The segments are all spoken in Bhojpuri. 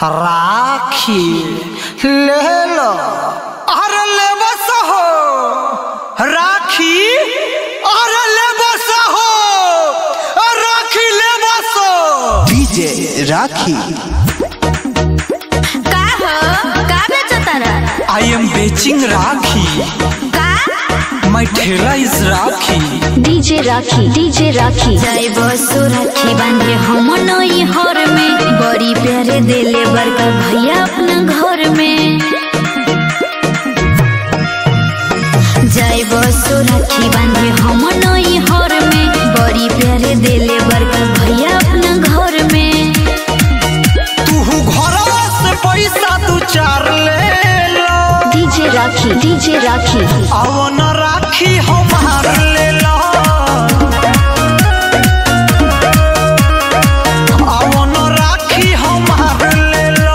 राखी ले लो अरे ले बस हो राखी अरे ले बस हो राखी ले बस डीजे राखी का हो का बेचतारा आई एम बेचिंग राखी का माई ठेला इज राखी डीजे राखी डीजे राखी जाई बसो राखी बांधे हम नई हर में बड़ी प्यारे देले बड़का भैया अपना घर में जाई बसो राखी बांधे हम नई हर में बड़ी प्यारे देले बड़का भैया अपना घर में तू घरवा से पैसा दू चार ले लो डीजे राखी डीजे राखी आओ न राखी हमार ले लो आओ न राखी हमार ले लो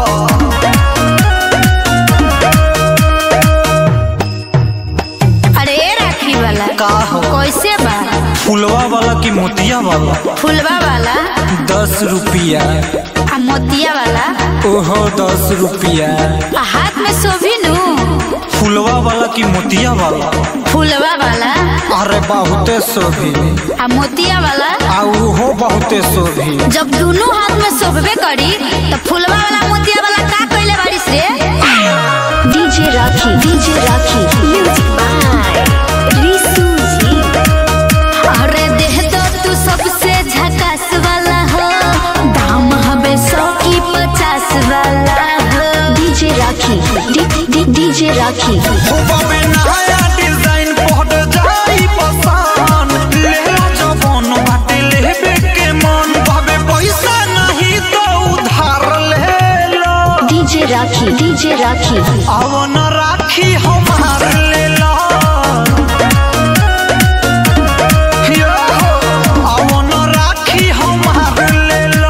अरे राखी वाला का हो कैसे बा फुलवा वाला की मोतिया वाला फुलवा वाला दस रुपया आ मोतिया वाला ओहो दस रुपया आ हाथ में शोभी नु फुलवा वाला की मोतिया वाला फुलवा वाला अरे बहुते शोभी आ मोतिया वाला आ उहो बहुते शोभी जब दोनों हाथ में शोभबे करी तो फुलवा वाला मोतिया वाला का कइले बारिश रे DJ Rakhi DJ Rakhi music by Risu ji अरे देह तो तू सबसे झकास वाला हो दाम हबे सौ की पचास वाला हो डीजे राखी डीजे राखी हो बाबे नया डिजाइन पहट जाई पसान ले लो जवन बाटे लेबे के मन बाबे पैसा नहीं तो उधार ले लो डीजे राखी डीजे राखी आओ न राखी हमार ले लो यो हो, आओ न राखी हमार ले लो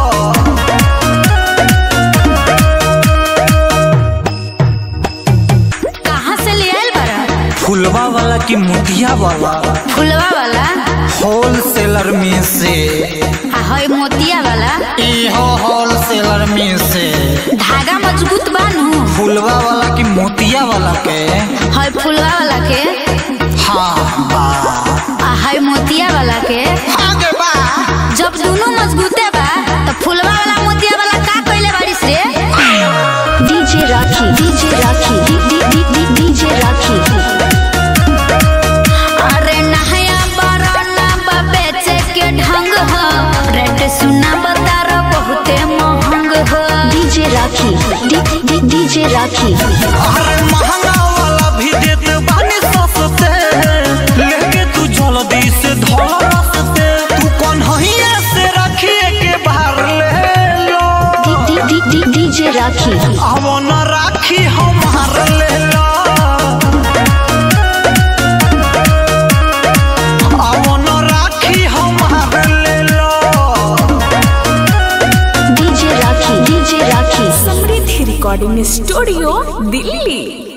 कहाँ से ले आयल बारा फुलवा वाला की मोतिया वाला फुलवा वाला होलसेलर में से आ हई मोतिया वाला इहो होलसेलर में से धागा मजबूत बानू फुलवा वाला की मोतिया वाला के हई फुलवा वाला के हाँ बा आ हई मोतिया वाला के आगे बा जब दोनों मजबूते बा तो फुलवा वाला मोतिया वाला का कइले बारिश रे DJ Rakhi DJ Rakhi DJ Rakhi अरे नहया बराना बा बेचे के ढंग हो रेट सुना बतारो बहुते महंग हो डीजे राखी डीजे राखी अरे महंगा वाला भी देत बानी सस्ते लेके तू जल्दी से धोला रस्ते तू कौन हइया से रखिए के बाहर ले लो डीजे राखी अब न राखी हमार ले लो अब न राखी हमार ले लो DJ Rakhi DJ Rakhi Samriddhi recording studio Delhi